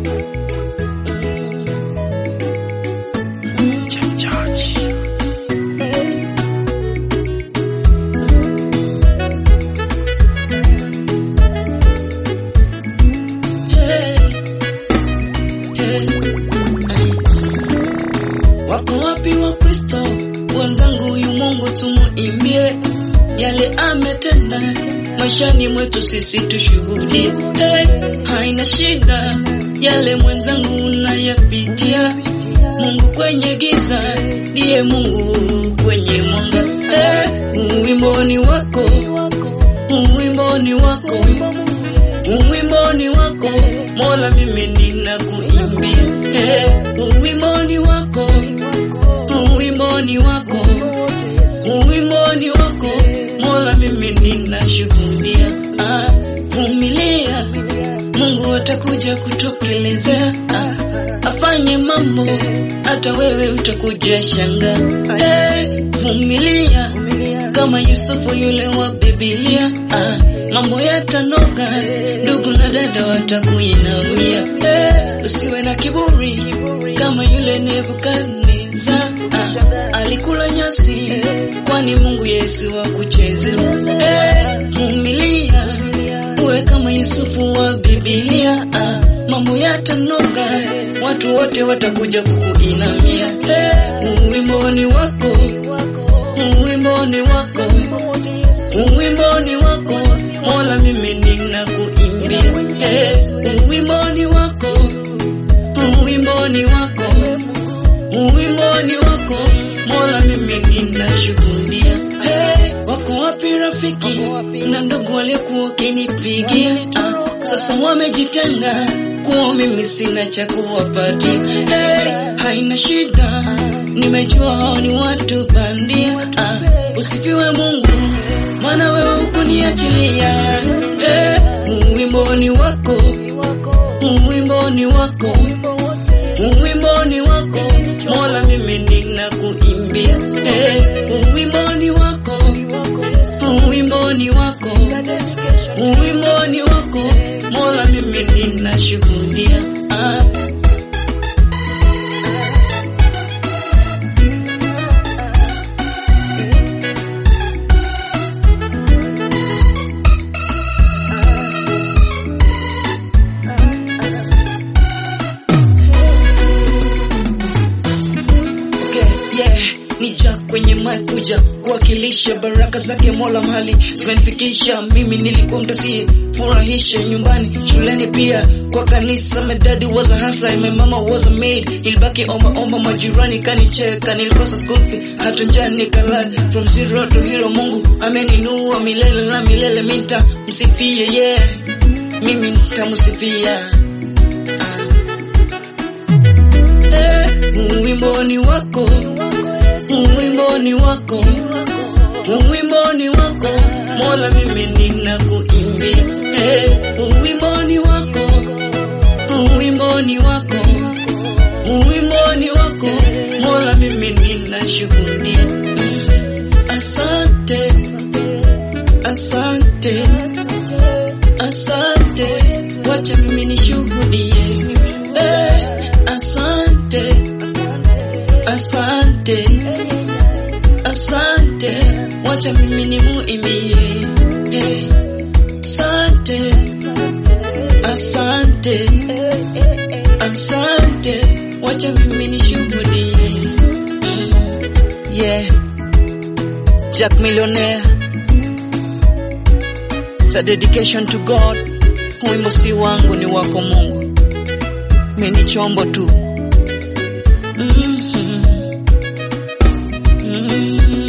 Wako wapi wa Kristo wenzangu? Huyu Mungu tumuimbie yale ametenda maishani mwetu, sisi tushuhudie. Hey, haina shida yale mwenzangu unayapitia. Mungu kwenye giza ndiye Mungu kwenye mwanga. Hey, uwimboni wako, uwimboni wako, uwimboni wako Mola, mimi ninakuimbia. Hey, uwimboni wako, uwimboni wako, uwimboni wako Mola, mimi ninashuhudia. Ah, vumilia, Mungu atakuja kutokelezea. Ah, afanye mambo hata wewe utakuja shanga. Hey, vumilia kama Yusufu yule wa Biblia. Ah, mambo yatanoga, ndugu na dada watakuinamia. Hey, usiwe na kiburi kama yule Nebukadneza. Ah, alikula nyasi, kwani Mungu Yesu wa kucheza. Hey, vumilia uwe kama Yusufu wa Biblia. Ah, mambo yatanoga, watu wote watakuja kukuinamia. Hey, uwimboni wako, uwimboni wako, uwimboni wako Mola, mimi ninakuimbia. Hey, uwimboni wako, uwimboni wako, uwimboni wako Mola, mimi ninashuhudia. Hey, wako wapi rafiki na ndugu waliokuwa wakinipigia? Ah, sasa wamejitenga kuwa mimi sina cha kuwapatia. Hey, haina shida, nimejua hao ni watu bandia. Ah, usifiwe Mungu, maana wewe hukuniachilia. Hey, uwimboni wako, uwimboni wako, uwimboni wako Mola, mimi ninakuimbia. Hey, uwimboni wako, uwimboni wako, uwimboni wako Mola, mimi ninashuhudia. Ah. Okay, yeah. Nija kwenye mic kuja kuwakilisha baraka zake Mola mahali zimenifikisha mimi, nilikuwa mtasie furahisha nyumbani, shuleni pia kwa kanisa. My daddy was a hustler, my mama was a maid. Nilibaki omba omba, majirani kanicheka, nilikosa school fee, hata njaa nikalala. From zero to hero, Mungu ameninua milele na milele, minta msifie, yeah, mimi nitamsifia ah. Eh, uwimboni wako, uwimboni wako, uwimboni wako Mola, mimi ninakuimbia. Eh, uwimboni wako, uwimboni wako, uwimboni wako Mola, mimi ninashuhudia. Asante, asante, asante, wacha mimi nishuhudie. Eh, asante, asante, asante, wacha mimi nimuimbie. Eh, asante, asante, asante, wacha mimi nishuhudie. Mm, yeah, Jack Millionaire, it's a dedication to God. Wimbo si wangu, ni wako Mungu, mimi ni chombo tu. Mhm. Mhm.